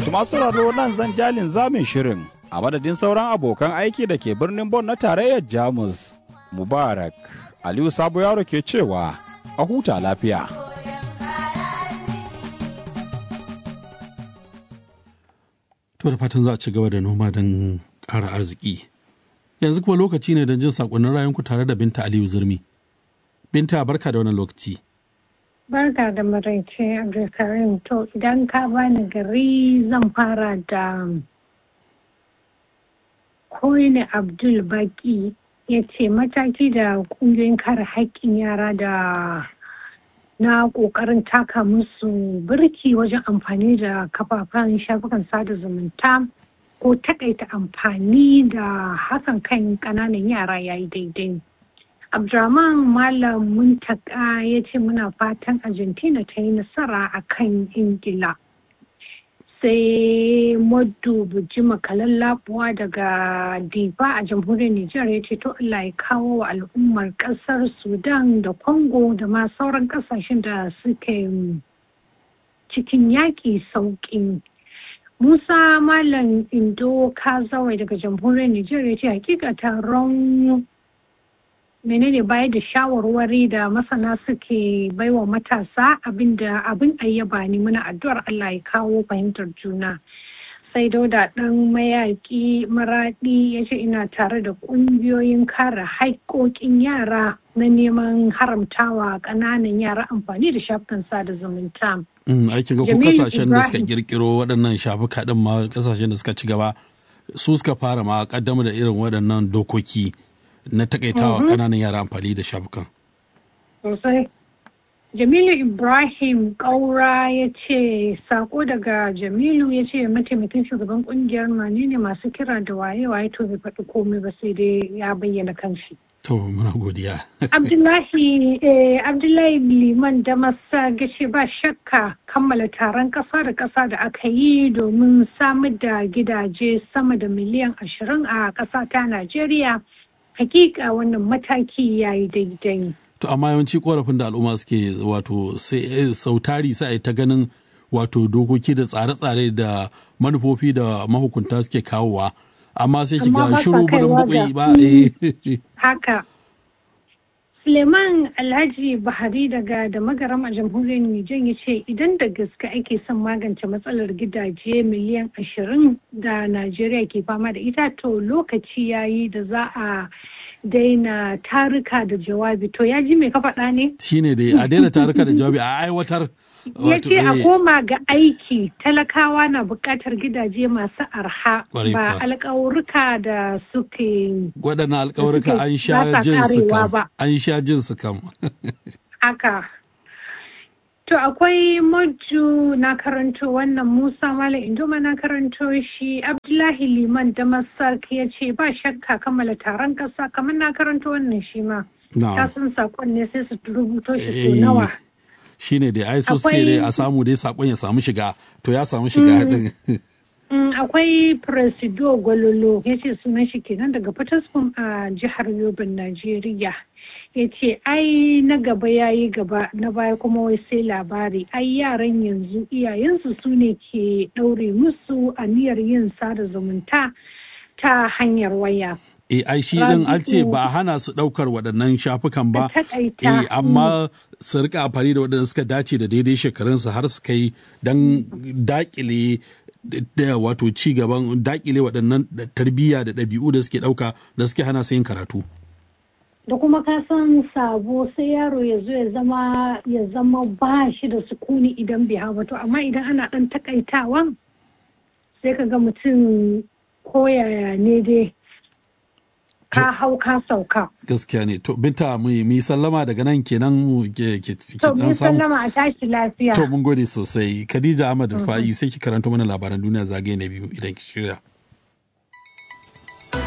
To masu raro nan zan jalin zamin shirin a madadin sauran abokan aiki da ke birnin Bon na tarayyar Jamus. Mubarak Aliyu Sabo Yaro ke cewa a huta lafiya. To da fatan za a ci gaba da noma don ƙara arziki. Yanzu kuma lokaci ne don jin saƙonnin rayunku tare da Binta Aliyu Zurmi. Binta barka da wannan lokaci. Barka da maraice Abdulkarim to idan ka bani gari zan fara da Koine Abdul Baki ya ce mataki da kungiyoyin kare haƙƙin yara da na ƙoƙarin taka musu birki wajen amfani da kafafen shafukan sada zumunta ko takaita amfani da hakan kan ƙananan yara yayi daidai. Abdurrahman Malam Muntaka ya ce muna fatan Argentina ta yi nasara a kan Ingila. Sai Moddu Bujima Kalallabuwa daga Diba a jamhuriyar Nijar ya ce to Allah ya kawo wa al'ummar kasar Sudan da Congo da ma sauran kasashen da suke cikin yaƙi sauƙi. Musa Malam Indo Kazawai daga jamhuriyar Nijar ya ce hakika taron menene bayar da shawarwari da masana suke baiwa matasa abinda abin ayyaba ne muna addu'ar Allah ya kawo fahimtar juna sai dauda dan mayaki maradi ya ce ina tare da kungiyoyin kare haƙoƙin yara na neman haramtawa ƙananan yara amfani da shafukan sada zumunta. aikin ga ko kasashen da suka kirkiro waɗannan shafuka ɗin ma kasashen da suka ci gaba su suka fara ma kaddamar da irin waɗannan dokoki na takaitawa ƙananan yara amfani da shafukan. Sosai. Jamilu Ibrahim Kaura ya ce sako daga Jamilu ya ce mataimakin shugaban kungiyar mane ne masu kira da waye-waye to bai faɗi komai ba sai dai ya bayyana kanshi. To muna godiya. Abdullahi eh, Abdullahi Liman da masa gashi ba shakka kammala taron ƙasa da ƙasa da aka yi domin samar da gidaje sama da miliyan ashirin a ƙasa ta Najeriya. hakika wannan mataki ya yi daidai. To amma yawanci korafin da al'umma suke wato sai sautari sai ta ganin wato dokoki da tsare-tsare da manufofi da mahukunta suke kawowa amma sai kiga shiru burin bukwai ba haka Suleiman Alhaji Buhari daga da magaram a jamhuriyar Nijar ya ce idan da gaske ake son magance matsalar gidaje miliyan ashirin da Najeriya ke fama da ita to lokaci yayi da za a daina taruka da jawabi to ya ji mai ka faɗa ne? Shine dai a daina taruka da jawabi a aiwatar ya ce a koma ga aiki talakawa na buƙatar gidaje masu arha ba alƙawurka da suke waɗannan alƙawurka an sha jin su kam an sha jin su kam haka to akwai maju na karanto wannan musa malam indoma na karanto shi abdullahi liman da masak ya ce ba shakka kammala taron ƙasa kamar na karanto wannan shi ma ta sun saƙon ne sai su rubuto shi so nawa shine dai ai so suke dai a samu dai sakon ya samu shiga to ya samu shiga din akwai presido gwalolo ya ce sunan shi kenan daga fataskum a jihar yobin najeriya ya ce ai na gaba ya yi gaba na baya kuma wai sai labari ai yaran yanzu iyayensu su ne ke ɗaure musu aniyar yin sada zumunta ta hanyar waya e ai shi din an ce ba a hana su daukar waɗannan shafukan ba e amma su rika amfani da waɗanda suka dace da daidai shekarunsu har su kai don dakile da wato ci gaban dakile waɗannan tarbiyya da ɗabi'u da suke ɗauka da suke hana su yin karatu da kuma ka san sabo sai yaro ya zo ya zama ya zama ba shi da sukuni idan bai hawa to amma idan ana ɗan takaitawan sai ka ga mutum koyaya ne dai ka hau ka sauka. Gaskiya ne. To binta mu yi sallama daga nan kenan mu ke ke To mun sallama a tashi lafiya. To mun gode sosai. Khadija Ahmad Fa'i sai ki karanto mana labaran duniya zagaye na biyu idan ki shirya.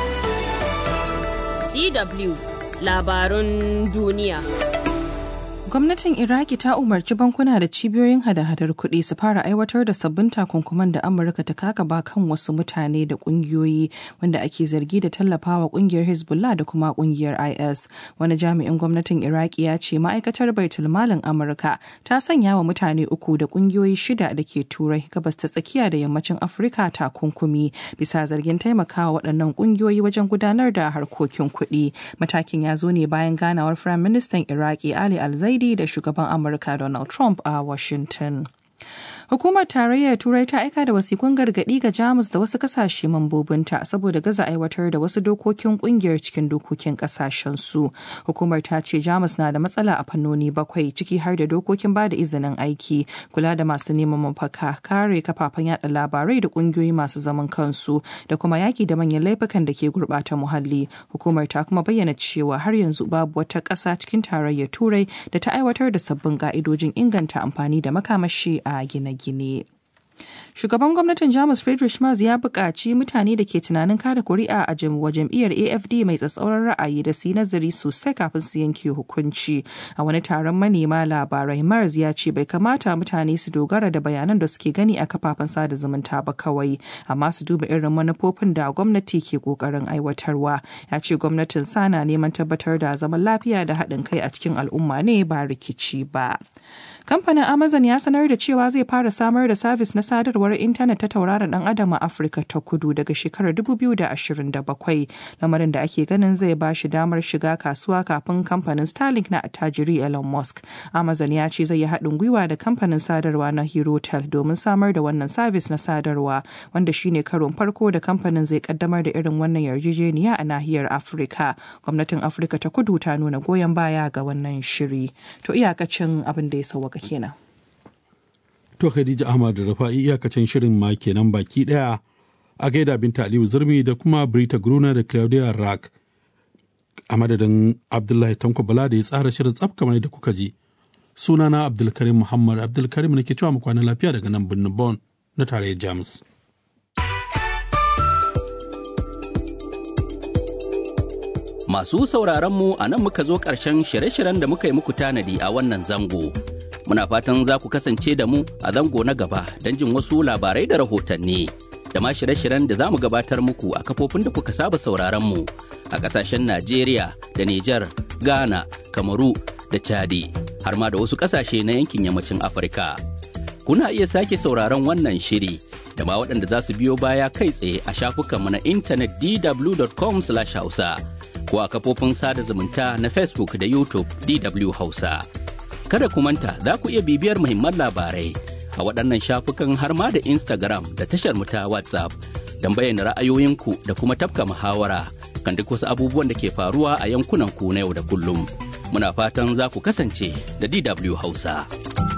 DW labarun duniya. Gwamnatin Iraki ta umarci bankuna da cibiyoyin hada-hadar kuɗi su fara aiwatar da sabbin takunkuman da Amurka ta kakaba kan wasu mutane da ƙungiyoyi wanda ake zargi da tallafawa ƙungiyar Hezbollah da kuma ƙungiyar IS. Wani jami'in gwamnatin Iraki ya ce ma'aikatar Baitul Malin Amurka ta sanya wa mutane uku da ƙungiyoyi shida da ke Turai gabas ta tsakiya da yammacin Afirka takunkumi bisa zargin taimakawa waɗannan ƙungiyoyi wajen gudanar da harkokin kuɗi. Matakin ya zo ne bayan ganawar Firayim Ministan Iraki Ali Al-Zaidi da shugaban Amurka Donald Trump a Washington. Hukumar Tarayyar Turai ta aika da wasikun gargaɗi ga Jamus da wasu kasashe mambobinta saboda gaza aiwatar da wasu dokokin kungiyar cikin dokokin kasashen su. Hukumar ta ce Jamus na da matsala a fannoni bakwai ciki har da dokokin ba da izinin aiki, kula da masu neman mafaka, kare kafafen yada labarai da kungiyoyi masu zaman kansu da kuma yaki da manyan laifukan da ke gurɓata muhalli. Hukumar ta kuma bayyana cewa har yanzu babu wata ƙasa cikin tarayyar Turai da ta aiwatar da sabbin ka'idojin inganta amfani da makamashi a gine-gine. Shugaban gwamnatin Jamus Friedrich Merz ya buƙaci mutane da ke tunanin kada kuri'a a wa jam'iyyar AFD mai tsatsauran ra'ayi da su yi nazari sosai kafin su yanke hukunci. A wani taron manema labarai Merz ya ce bai kamata mutane su dogara da bayanan da suke gani a kafafen sada zumunta ba kawai, amma su duba irin manufofin da gwamnati ke ƙoƙarin aiwatarwa. Ya ce gwamnatin sana neman tabbatar da zaman lafiya da haɗin kai a cikin al'umma ne ba rikici ba. Kamfanin Amazon ya sanar da cewa zai fara samar da sabis na sadarwar intanet ta tauraron dan adam a Afirka ta kudu daga shekarar 2027 lamarin da ake ganin zai ba shi damar shiga kasuwa kafin kamfanin Starlink na attajiri Elon Musk. Amazon ya ce zai yi haɗin gwiwa da kamfanin sadarwa na Herotel domin samar da wannan sabis na sadarwa wanda shine karon farko da kamfanin zai kaddamar da irin wannan yarjejeniya a nahiyar Afirka. Gwamnatin Afirka ta kudu ta nuna goyon baya ga wannan shiri. To iyakacin abin da ya sauwaka kenan. To Khadija Ahmad da Rafa'i iyakacin shirin ma kenan baki daya a gaida Binta Aliyu Zurmi da kuma Brita Gruna da Claudia Rack. A madadin Abdullahi Tanko Bala da ya tsara shirin tsaf kamar da kuka ji. Sunana Abdulkarim Muhammad Abdulkarim nake cewa mu kwana lafiya daga nan birnin Bon na tarayyar Jamus. Masu sauraron mu a nan muka zo ƙarshen shirye-shiryen da muka yi muku tanadi a wannan zango. Muna fatan za ku kasance da mu a zango na gaba don jin wasu labarai da rahotanni. Da ma shirye-shiryen da za mu gabatar muku a kafofin da kuka saba sauraron mu a ƙasashen Najeriya da Nijar, Ghana, Kamaru da Chadi, har ma da wasu ƙasashe na yankin yammacin Afirka. Kuna iya sake sauraron wannan shiri da ma waɗanda za su biyo baya kai tsaye a shafukanmu na intanet dw.com/hausa. ko a kafofin sada zumunta na Facebook da YouTube DW Hausa. Kada ku manta za ku iya bibiyar muhimman labarai a waɗannan shafukan har ma da Instagram da tashar mu ta WhatsApp don bayyana ra'ayoyinku da kuma tafka muhawara kan duk wasu abubuwan da ke faruwa a yankunan ku na yau da kullum. Muna fatan za ku kasance da DW Hausa.